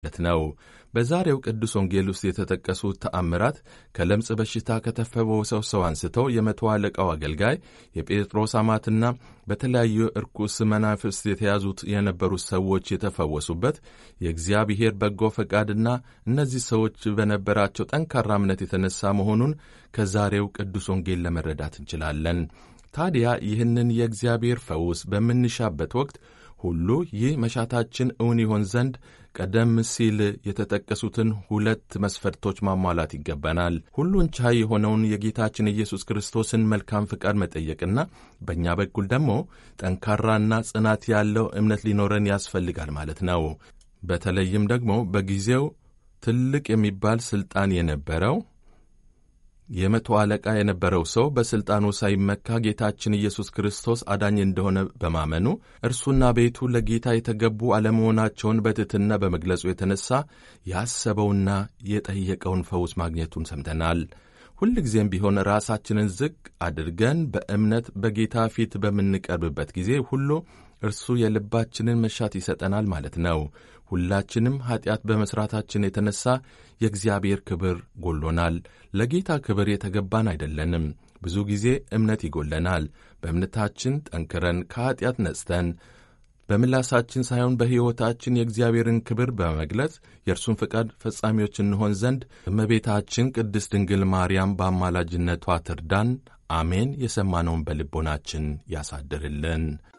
ማለት ነው። በዛሬው ቅዱስ ወንጌል ውስጥ የተጠቀሱት ተአምራት ከለምጽ በሽታ ከተፈወሰው ሰው አንስተው የመቶ አለቃው አገልጋይ የጴጥሮስ አማትና በተለያዩ እርኩስ መናፍስት የተያዙት የነበሩት ሰዎች የተፈወሱበት የእግዚአብሔር በጎ ፈቃድና እነዚህ ሰዎች በነበራቸው ጠንካራ እምነት የተነሳ መሆኑን ከዛሬው ቅዱስ ወንጌል ለመረዳት እንችላለን። ታዲያ ይህንን የእግዚአብሔር ፈውስ በምንሻበት ወቅት ሁሉ ይህ መሻታችን እውን ይሆን ዘንድ ቀደም ሲል የተጠቀሱትን ሁለት መስፈርቶች ማሟላት ይገባናል። ሁሉን ቻይ የሆነውን የጌታችን ኢየሱስ ክርስቶስን መልካም ፍቃድ መጠየቅና በእኛ በኩል ደግሞ ጠንካራና ጽናት ያለው እምነት ሊኖረን ያስፈልጋል ማለት ነው። በተለይም ደግሞ በጊዜው ትልቅ የሚባል ሥልጣን የነበረው የመቶ አለቃ የነበረው ሰው በሥልጣኑ ሳይመካ ጌታችን ኢየሱስ ክርስቶስ አዳኝ እንደሆነ በማመኑ እርሱና ቤቱ ለጌታ የተገቡ አለመሆናቸውን በትሕትና በመግለጹ የተነሳ ያሰበውና የጠየቀውን ፈውስ ማግኘቱን ሰምተናል። ሁልጊዜም ቢሆን ራሳችንን ዝቅ አድርገን በእምነት በጌታ ፊት በምንቀርብበት ጊዜ ሁሉ እርሱ የልባችንን መሻት ይሰጠናል ማለት ነው። ሁላችንም ኀጢአት በመሥራታችን የተነሣ የእግዚአብሔር ክብር ጎሎናል። ለጌታ ክብር የተገባን አይደለንም። ብዙ ጊዜ እምነት ይጎለናል። በእምነታችን ጠንክረን ከኀጢአት ነጽተን በምላሳችን ሳይሆን በሕይወታችን የእግዚአብሔርን ክብር በመግለጽ የእርሱን ፈቃድ ፈጻሚዎች እንሆን ዘንድ እመቤታችን ቅድስት ድንግል ማርያም በአማላጅነቷ ትርዳን። አሜን። የሰማነውን በልቦናችን ያሳድርልን።